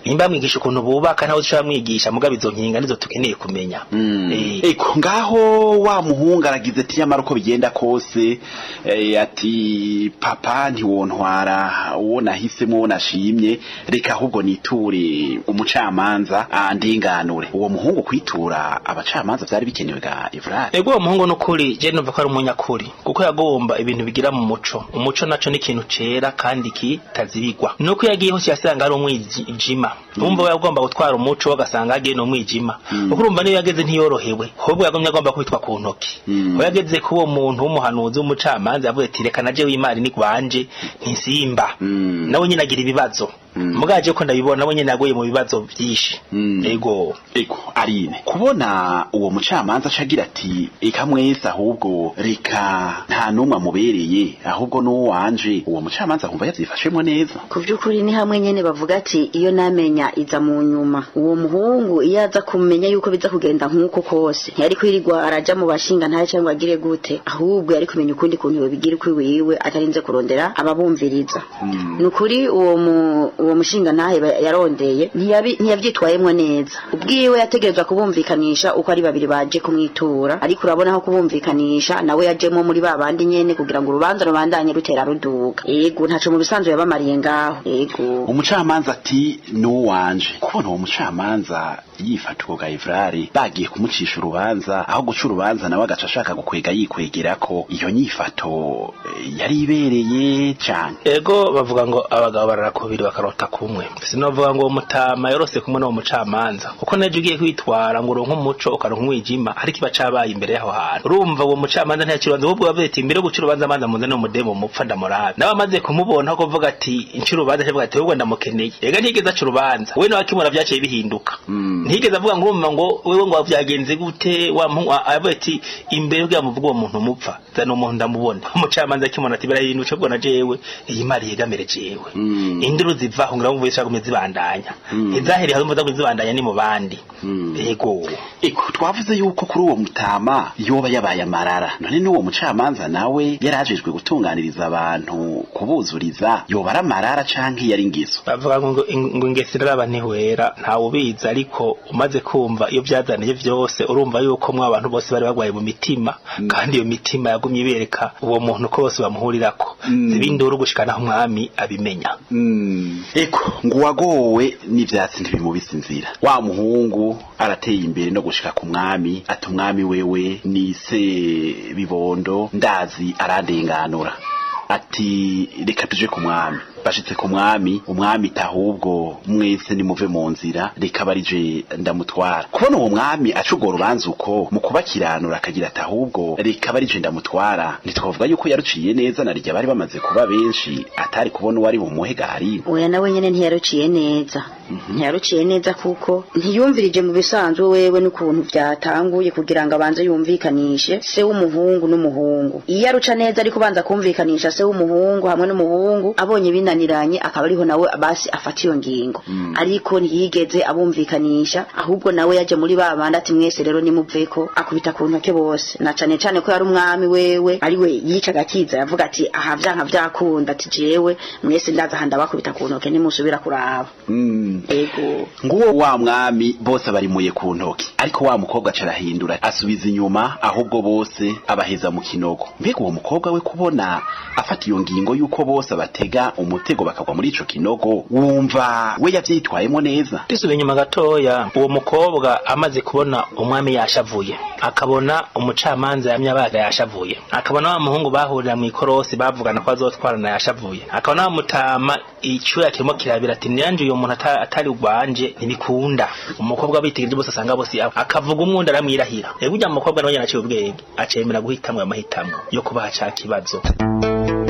nimba mwigisha ukuntu bubaka ntawe ushobora mwigisha mugabe izo nkinga nizo tukeneye kumenya Eh, eko ngaho wa muhungu aragize ati nyamara uko bigenda kose eh, ati papa ntiwontwara uwo nahisemo uwo nashimye reka ahubwo niture umucamanza andinganure uwo muhungu kwitura abacamanza vyari bikenewe ga Evrard ego uwo muhungu nukuri je numva ko ari umunyakuri kuko yagomba ibintu bigira mu muco umuco naco ni ikintu cera kandi kitazibigwa nuko yagiye hose yasanga ari umwijima umva we yagomba gutwara umuco wagasanga yagiye no mwijima kuko urumva niyo yageze ntiyorohewe ahubwo yagomye agomba kubitwa ku ntoki Mm. aho yageze ku uwo muntu w'umuhanuzi w'umucamanza yavuze ati reka naje w'imari ni gwanje ntisimba Mm. nawe nyine agira ibibazo Mm. mugaje ko ndabibona nawe nyine yaguye mu bibazo byinshi Mm. ego eko arine kubona uwo mucamanza acagira ati eka mwese ahubwo reka nta n'umwe amubereye ahubwo n'uwo wanje uwo mucamanza kumva yavyifashemwo neza ku by'ukuri ni hamwe nyene bavuga ati iyo namenya iza mu nyuma uwo muhungu iyo aza kumenya yuko biza kugenda nk'uko kose ntiyari kwirirwa araja mu bashinga ntayo cyangwa agire gute ahubwo yari kumenya ukundi kuntu yobigira ukwi wiwe atarinze kurondera ababumviriza ni ukuri uwo mu uwo mushinga ntahe ba- yarondeye ntiyabi- ntiyavyitwayemwo neza ubwiwe yategerezwa kubumvikanisha uko ari babiri baje kumwitura ariko urabona aho kubumvikanisha nawe yajemo muri ba bandi nyene kugira ngo urubanza rubandanye rutera ruduga yego ntaco mu bisanzwe yabamariye ngaho yego umucamanza ati n'uwanje kubona uwo mucamanza yifata uwo gaevrari bagiye kumucisha urubanza aho guca urubanza nawe agaca ashaka gukwega yikwegera ko iyo nyifato eh, yari ibereye cane ego bavuga ngo abagabo barara kubiri bakarota kumwe sinovuga ngo uwo mutama yorose kumwe n'uwo mucamanza kuko naje ugiye kwitwara ngo uronke umuco ukaronka umwijima ariko iba cabaye imbere y'aho hantu urumva uwo mucamanza ntiyacira urubanza ahubwo yavuze ati imbere yo guca urubanza manza muze n'umudemo mupfa ndamurabe nawe amaze kumubona ko kuvuga ati inca urubanza avuga ati ahubwo ndamukeneye ega ntiyigeze aca urubanza we nawe akimura vyaciye bihinduka Mm. ntiyigeze avuga ngo urumva ngo wewe ngo vyagenze gute wa muhungu avuga ati imbere yo muvuga uwo muntu mupfa zana umuntu ndamubona umucamanza akimubona ati birahindutse bwo na jewe iyi mari yegamire jewe Mm. induru zivaho ngira ngo zishaka zibandanya Mm. izahereye aho mvuza zibandanya ni mu bandi Mm. yego Eko twavuze yuko kuri uwo mutama yoba yabaye amarara none n'uwo mucamanza nawe yarajejwe gutunganiriza abantu kubuzuriza yoba ari amarara canke yari ingeso bavuga ngo ngo ingesi iraba ntihwera ntawe ubizi ariko umaze kumva iyo byazaniye vyose urumva yuko mwa abantu bose bari bagwaye mu mitima kandi iyo mitima yagumye ibereka uwo muntu ko bose bamuhurirako Mm. zibinduru gushikana aho umwami abimenya eko ngo uwagowe n'ivyatsi ntibimubisa inzira wa muhungu arateye imbere no gushika ku mwami ati umwami wewe nise bibondo ndazi arandenganura ati reka tuje ku mwami bashitse ku mwami umwami tahubwo mwese nimuve mu nzira reka barije ndamutwara kubona uwo mwami aca urwo rubanza uko mu kubakiranura akagira ati ahubwo reka barije ndamutwara ntitwavuga yuko yaruciye neza na rya bari bamaze kuba benshi atari kubona uwari bumuhe gahari oya nawe nyene ntiyaruciye neza ntiyaruciye neza kuko ntiyumvirije mu bisanzwe wewe n'ukuntu vyatanguye kugira ngo abanze yumvikanishe se w'umuhungu n'umuhungu iyo aruca neza ariko ubanza kumvikanisha se w'umuhungu hamwe n'umuhungu abonye binaniranye akaba ariho nawe basi afata iyo ngingo ariko ntiyigeze abumvikanisha ahubwo nawe yaje muri ba bandi ati mwese rero nimuveko akubita ku ntoke bose na cane cane ko yari umwami wewe ari we yicaga akiza yavuga ati aha vyanka vyakunda ati jewe mwese ndaza aha ndabakubita ku ntoke nimusubira kuraba ego nguwo wa mwami bose barimuye ku ntoki ariko wa mukobwa aca arahindura asubiza inyuma ahubwo bose abaheza mu kinogo mbega uwo mukobwa we kubona afata iyo ngingo y'uko bose abatega umutego bakagwa muri ico kinogo wumva we yavyitwayemo neza dusubiye inyuma gatoya uwo mukobwa amaze kubona umwami yashavuye akabona umucamanza yamye abaga yashavuye akabona wa muhungu bahurira mu ikorosi bavugana ko azotwarana yashavuye akabona wa mutama icyuya kirimo kirabira ati niyanje uyu muntu ata- atari ugwanje ntibikunda umukobwa bitegereje bose asanga bose aho akavuga umwundi aramwirahira ego ujya mu mukobwa nawe nyine aciye ubwenge acemera guhitamwo ayo mahitamo yo kubaha ca kibazo